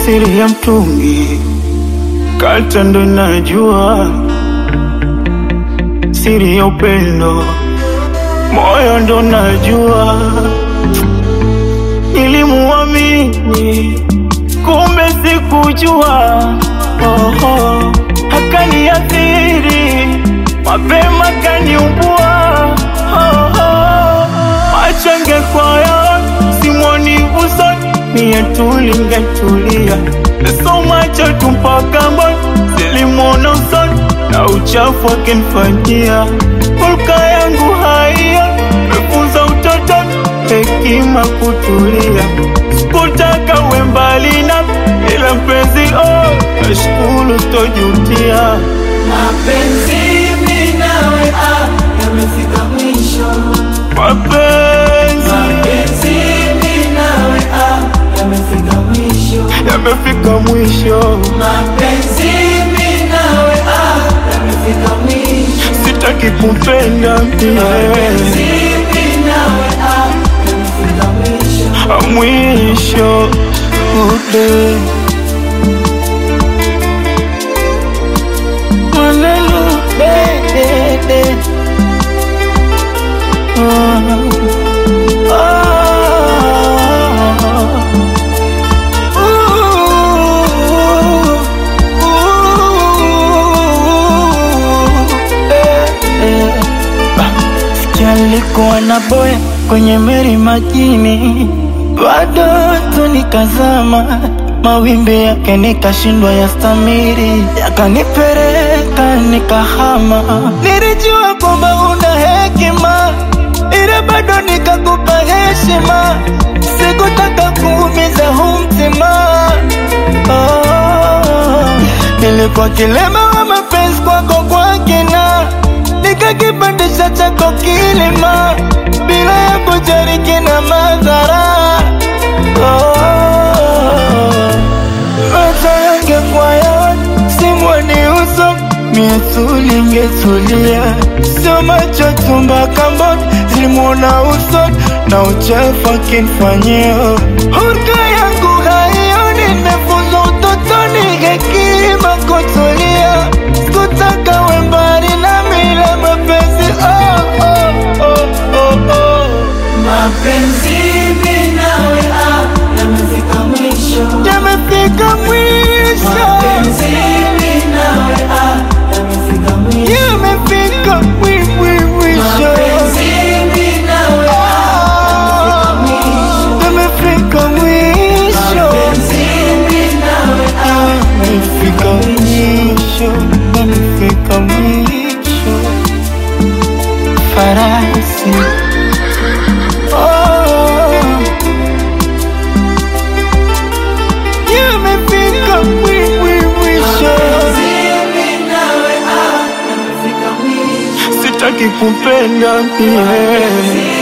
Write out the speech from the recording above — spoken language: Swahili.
siri ya mtungi kata ndo najua siri ya upendo moyo ndo najua nilimuamini kumbe sikujua oh, oh. akaniathiri mapema kaniubua oh, oh. machange kwaya simwoni usoni mie tulingetulia so macho tumpaka mboni silimwona usoni na uchafu akinfanyia hulka yangu haiyo mefunza utotoni hekima kutulia sikutaka uwe mbali na ila mpenzi oh, nashukuru tojutia Mapenzi mimi nawe ah, yamefika mwisho. mapenzi Mapenzi mimi nawe ah, yamefika mwisho. yamefika mwisho Mapenzi mimi nawe ah, yamefika mwisho. sitaki kupenda Mapenzi mie mimi nawe ah, yamefika mwisho. mwisho ude Maneno de de de ah, ah, ooh, eh, eh. Sikia alikuwa na boya kwenye meri majini, bado tu nikazama, mawimbi yake nikashindwa ya stamiri, yakanipeleka nikahama. Nilijua kwamba una hekima, ila bado nikakupa heshima, sikutaka kuumiza huu mtima oh. Nilikuwa kilema wa mapenzi kwako kwa kina, nikakipandisha chako kilima bila ya kujali kina madhara. Oh, macho yangekuwa yaoni, simwoni uso, mie tulingetulia, sio macho tu mpaka mboni zilimwona uso na uchafu akinifanyia hurka yangu haioni, nimefunzwa utotoni hekima kutulia, sikutaka we mbali nami ila mapenzi oh, oh, oh, oh, oh. Mapenzi mimi nawe ah, yamefika mwisho. yamefika mwisho, Mapenzi mimi nawe ah, yamefika mwisho. yamefika mwi- mwi- mwisho, Mapenzi mimi nawe Ah, mwisho. yamefika mwisho, Mapenzi mimi nawe ah, yamefika mwisho, yamefika mwisho, farasi oh, yamefika mwi- mwi- mwisho. mimi nawe ah, yamefika mwisho. sitaki kupenda mie